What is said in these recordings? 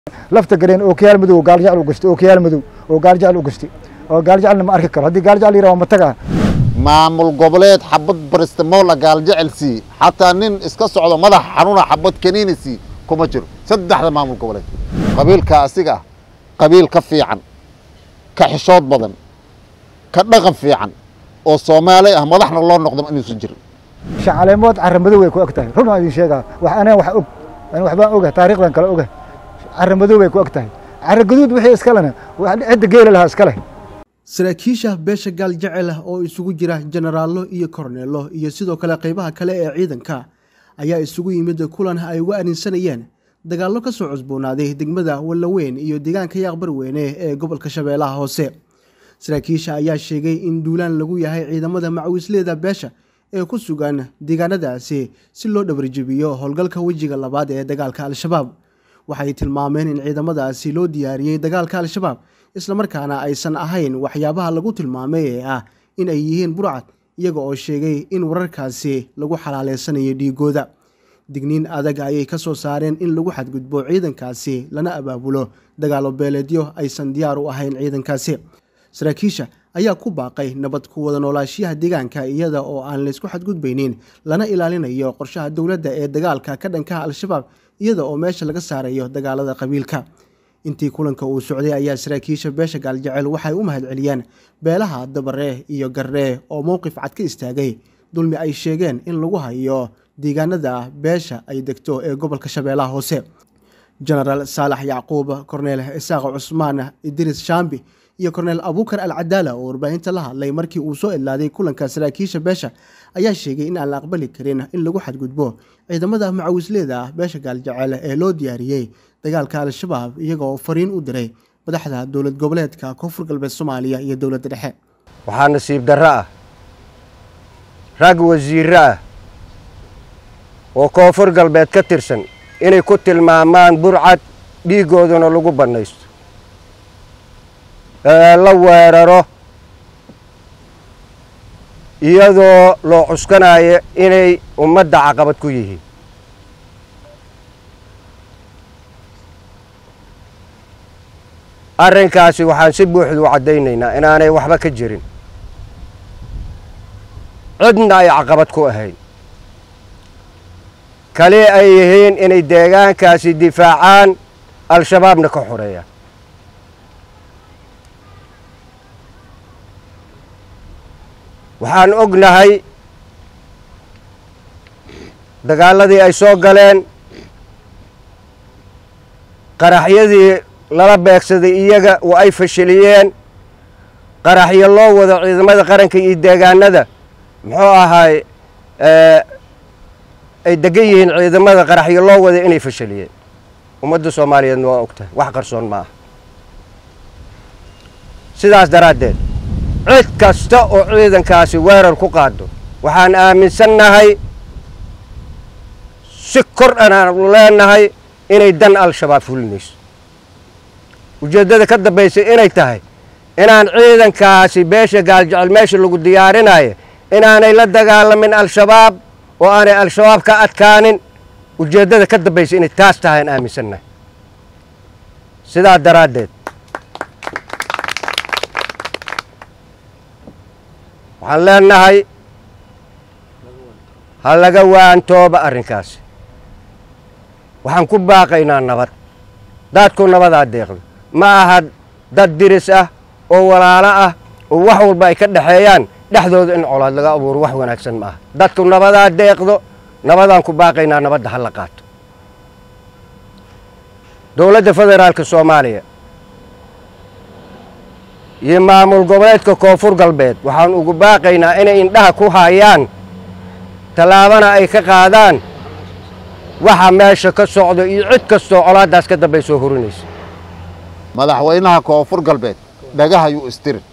lafta gareen oo kiyaal madow gaal jecel u gastay oo kiyaal madow oo gaal jecel u gastay oo gaal jecelna ma arki karo haddii gaal jecel yiraha ma tagaa maamul goboleed xabad baristimola gaal jecel sii xataa nin iska socdo madax xanuuna xabad kaniini sii kuma jiro saddexda maamul goboleed qabiilka asiga ah qabiil ka fiican ka xishood badan ka dhaqan fiican oo soomaali ah madaxna loo noqdo inuusan jirin shacaleemood cara madow way ku eg tahay run aan idin sheegaa wax anaa wax og ani waxbaan oga taariikhdan kale oga cara madow way ku eg tahay cara gaduud wixii iskalena cidda geela lahaa iska leh saraakiisha beesha gaal jecel ah oo isugu jira jenaraallo iyo korneello iyo sidoo kale qaybaha kale ee ciidanka ayaa isugu yimid kulan ay uga arinsanayeen dagaallo ka soo cusboonaaday degmada wallaweyn iyo deegaanka yaaqbarweyne ee gobolka shabeellaha hoose saraakiisha ayaa sheegay in duulaan lagu yahay ciidamada macawisleeda beesha ee ku sugan deegaanadaasi si loo dhabarjebiyo howlgalka wejiga labaad ee dagaalka al-shabaab waxay tilmaameen in ciidamadaasi loo diyaariyey dagaalka al-shabaab islamarkaana aysan ahayn waxyaabaha lagu tilmaamay ee ah in ay yihiin burcad iyaga oo sheegay in wararkaasi lagu xalaaleysanayo dhiigooda digniin adag ayay ka soo saareen in lagu xadgudbo ciidankaasi lana abaabulo dagaalo beeleedyo aysan diyaar u ahayn ciidankaasi saraakiisha ayaa ku baaqay nabad ku wada noolaashiyaha deegaanka iyada oo aan laysku xadgudbaynin lana ilaalinayo qorshaha dowladda ee dagaalka ka dhankaha al-shabaab iyada oo meesha laga saarayo dagaalada qabiilka intii kulanka uu socday ayaa saraakiisha beesha gaaljecel waxay u mahadceliyeen beelaha dabaree iyo garree oo mowqif cad ka istaagay dulmi ay sheegeen in lagu hayo deegaanada beesha ay degto ee gobolka shabeellaha hoose jenaraal saalax yacquub korneel isaaq cusmaan idriis shaambi iyo korneel abuukar al cadaala oo warbaahinta la hadlay markii uu soo idlaaday kulanka saraakiisha beesha ayaa sheegay in aan la aqbali karin in lagu xadgudbo ciidamada macawisleeda ah beesha gaaljecel ee loo diyaariyey dagaalka al-shabaab iyagoo fariin u diray madaxda dowlad goboleedka koonfur galbeed soomaaliya iyo dowladda dhexe waxaa nasiib darro ah rag wasiirro ah oo koonfur galbeed ka tirsan inay ku tilmaamaan burcad dhiiggoodana lagu bannaysto la weeraro iyadoo loo cuskanayo inay ummadda caqabad ku yihiin arrinkaasi waxaan si buuxda u caddaynaynaa inaanay waxba ka jirin cidna ay caqabad ku ahayn kali ay yihiin inay deegaankaasi difaacaan al-shabaabna ka xoreeyaan waxaan ognahay dagaaladii ay soo galeen qaraxyadii lala beegsaday iyaga oo ay fashiliyeen qaraxyo loo wado ciidamada qaranka iyo deegaanada muxuu ahaay ay degan yihiin ciidamada qaraxyo loo wada inay fashiliyeen ummadda soomaaliyeedna waa og tahay wax qarsoon ma aha sidaas daraaddeed cid kasta oo ciidankaasi weerar ku qaado waxaan aaminsannahay si kor anaanu leenahay inay dan al-shabaab fulinayso ujeeddada ka dambaysa inay tahay inaan ciidankaasi beesha gaaljecel meesha lagu diyaarinayo inaanay la dagaalamin al-shabaab oo aanay al-shabaab ka adkaanin ujeeddada ka dambaysa inay taas tahay aan aaminsannahay sidaa daraaddeed waxaan leenahay ha laga waantooba arrinkaasi waxaan ku baaqaynaa nabad dadku nabadaa deeqdo ma aha dad diris ah oo walaalo ah oo wax walba ay ka dhexeeyaan dhexdooda in colaad laga abuuro wax wanaagsan ma aha dadku nabadaa deeqdo nabadaan ku baaqaynaa nabadda ha la qaato dowladda federaalka soomaaliya iyo maamul goboleedka koonfur galbeed waxaan ugu baaqaynaa inay indhaha ku haayaan tallaabana ay ka qaadaan waxa meesha ka socdo iyo cid kastoo colaaddaas ka dambay soo horinaysa madaxweynaha koonfur galbeed dhagahayuu istirin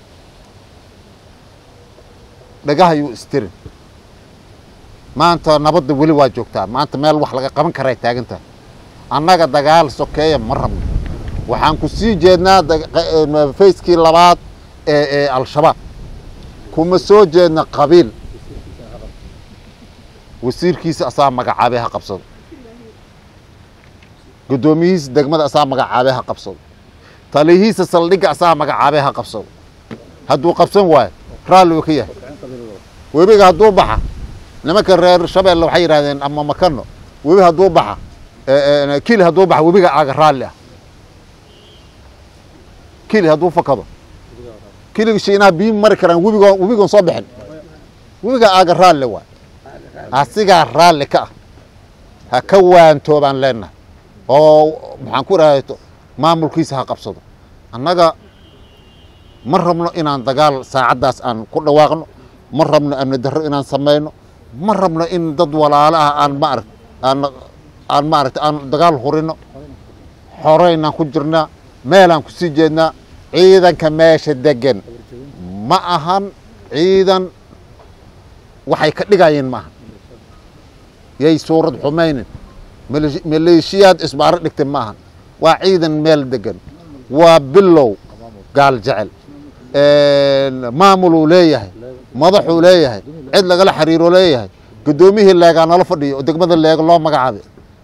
dhagahayuu istirin maanta nabadda weli waa joogtaa maanta meel wax laga qaban karay taagantahay annaga dagaal sokeeya ma rabno waxaan ku sii jeednaa fayskii labaad ee ee al-shabaab kuma soo jeedna qabiil wasiirkiisa asaa magacaabay ha qabsado guddoomiyihiisa degmada asaa magacaabee ha qabsado taliyihiisa saldhigga asaa magacaabee ha qabsado hadduu qabsan waayo raalli uu ka yahay webiga hadduu baxa nimanka reer shabeelle waxay yidhahdeen ama makano webi hadduu baxa kili hadduu baxa webiga aaga raalli ah kili hadduu fakado kiliga shiinaha biyi mari karaan webigo webigoon soo bixin webiga aaga raalli waay asigaa raalli ka ah ha ka waantoobaan leenahay oo maxaan ku idhahda maamulkiisa ha qabsado annaga ma rabno inaan dagaal saacaddaas aan ku dhawaaqno ma rabno amni darro inaan samayno ma rabno in dad walaalo ah aan maarag aan aan maaragta aan dagaal hurino xoreynaan ku jirnaa meelaan ku sii jeednaa ciidanka meesha degan ma ahan ciidan waxay ka dhigayeen maaha yay suurad xumaynin maleeshiyaad isbaaro dhigtay ma ahan waa ciidan meel degan waa bilow gaal jecel maamuluu leeyahay madaxuu leeyahay cid lagala xiriiroo leeyahay guddoomiyihii leegaa nala fadhiyo oo degmada leega loo magacaabay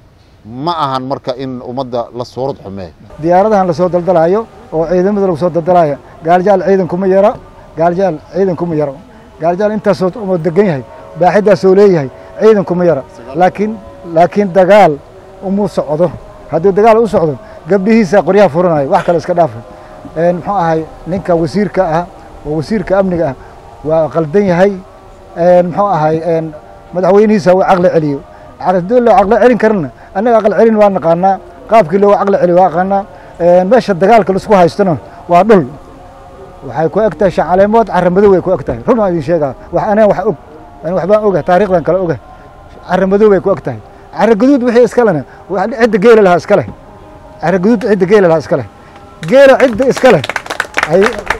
ma ahan marka in ummadda la suurad xumeeyo diyaaradahan lasoo daldalaayo oo ciidamada lagu soo daldalaayo gaaljaal ciidan kuma yaro gaaljaal ciidan kuma yaro gaaljaal intaasoo umoo degan yahay baaxidaasoo leeyahay ciidan kuma yaro laakiin laakiin dagaal umuu socdo haddii dagaal u socdo gabdhihiisa qoryaha furanayo wax kale iska dhaafa muxuu ahay ninka wasiirka ah oo wasiirka amniga ah waa qaldan yahay muxuu ahay madaxweynihiisa uu caqli celiyo haddii loo caqli celin karana annaga aqal celin waa naqaanaa qaabkii loogu caqli celiyo waa aqaanaa meesha dagaalka laisku haystona waa dhul waxay ku eg tahay shacaleemood caramadow way ku eg tahay run aan idin sheegaa wax anaa wax og ani waxbaan oga taariikhdan kale oga caramadow bay ku eg tahay caragaduud wixii iska lena cidda geela lahaa iska leh caragaduud cidda geela lahaa iska leh geela cidda iska leh ay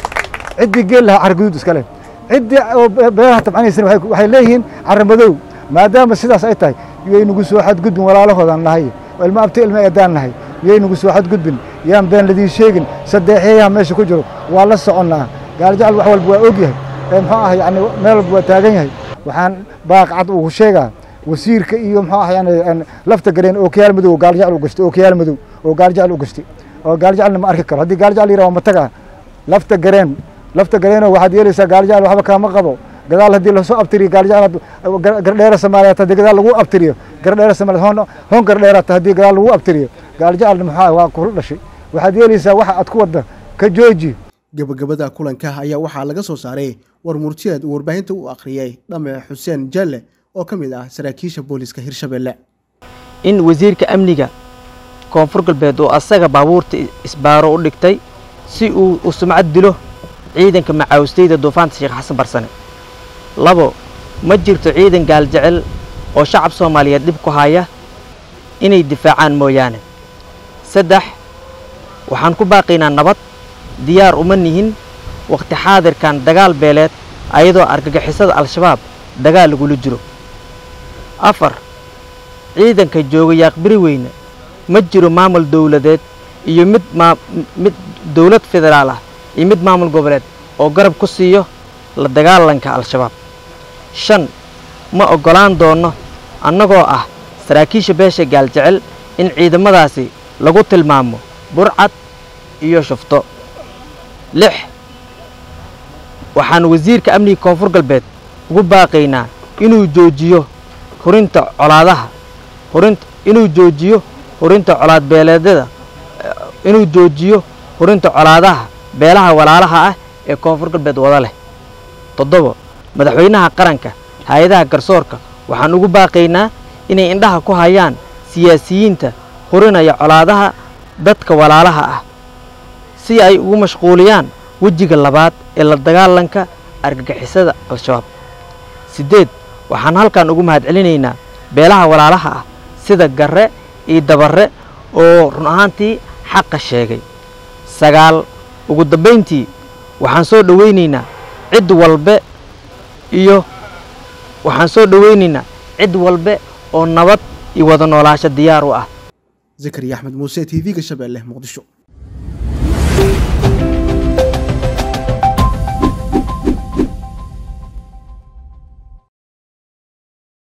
ciddii geel lahaa caragaduud iska leh ciddii beeraha tabcanaysana waxay leeyihiin caramadow maadaama sidaas ay tahay yay nagu soo xadgudbin walaalahoodaan nahay ilma abti ilma eedaan nahay yay nagu soo xadgudbin yaan been ladiin sheegin sadeexyayaha meesha ku jiro waa la soconnaa gaaljacal wax walba waa og yahay muxuu ah yani meel walba waa taagan yahay waxaan baaqcad ugu sheegaa wasiirka iyo muxuu ah yani lafta gareen oo kiyaal madow gaaljacal u gashtay oo kiyaal madow oo gaaljacal u gashtay oo gaaljacalna ma arki karo haddii gaaljacal yiraha waa mataga lafta gareen lafta gareenoo waxaad yeelaysaa gaaljacal waxba kaama qabo gadaal haddii lasoo abtiriyo gaaljacal gardheera soomaaliyeed haddii gadaal lagu abtiriyo gardheera soomaaliyeed hoon hoon gardheerata haddii gadaal lagu abtiriyo gaaljacalna maxaa waa kula dhashay waxaad yeelaysaa waxa aad ku wadda ka jooji gabagabada kulanka ayaa waxaa laga soo saaray war murtiyeed uu warbaahinta u akhriyey dhame xuseen jalle oo ka mid ah saraakiisha booliiska hirshabelle in wasiirka amniga koonfur galbeed oo asaga baabuurta isbaaro u dhigtay si uu u sumcad dilo ciidanka macaawistayda duufaanta sheekh xasan barsane labo ma jirto ciidan gaaljecel oo shacab soomaaliyeed dhib ku haya inay difaacaan mooyaane saddex waxaan ku baaqaynaa nabad diyaar uma nihin wakhti xaadirkan dagaal beeleed ayadoo argagixisada al-shabaab dagaal lagula jiro afar ciidanka jooga yaaqbiri weyne ma jiro maamul dawladeed iyo mid maa mid dawlad federaal ah iyo mid maamul goboleed oo garab ku siiyo la dagaalanka al-shabaab shan ma oggolaan doonno annagoo ah saraakiisha beesha gaaljecel in ciidamadaasi lagu tilmaamo burcad iyo shufto lix waxaan wasiirka amniga koonfur galbeed ugu baaqaynaa inuu joojiyo hurinta colaadaha hurinta inuu joojiyo hurinta colaad beeleedyada inuu joojiyo hurinta colaadaha beelaha walaalaha ah ee koonfur galbeed wada leh toddobo madaxweynaha qaranka hay-adaha garsoorka waxaan ugu baaqaynaa inay indhaha ku hayaan siyaasiyiinta hurinaya colaadaha dadka walaalaha ah si ay ugu mashquuliyaan wejiga labaad ee la dagaalanka argagixisada al-shabaab siddeed waxaan halkan ugu mahadcelinaynaa beelaha walaalaha ah sida garre iyo dabarre oo run ahaantii xaqa sheegay sagaal ugu dambayntii waxaan soo dhowaynaynaa cid walbe iyo waxaan soo dhowaynaynaa cid walbe oo nabad iyo wada noolaasho diyaar u ah zakariya axmed muuse t v-ga shabeelle muqdisho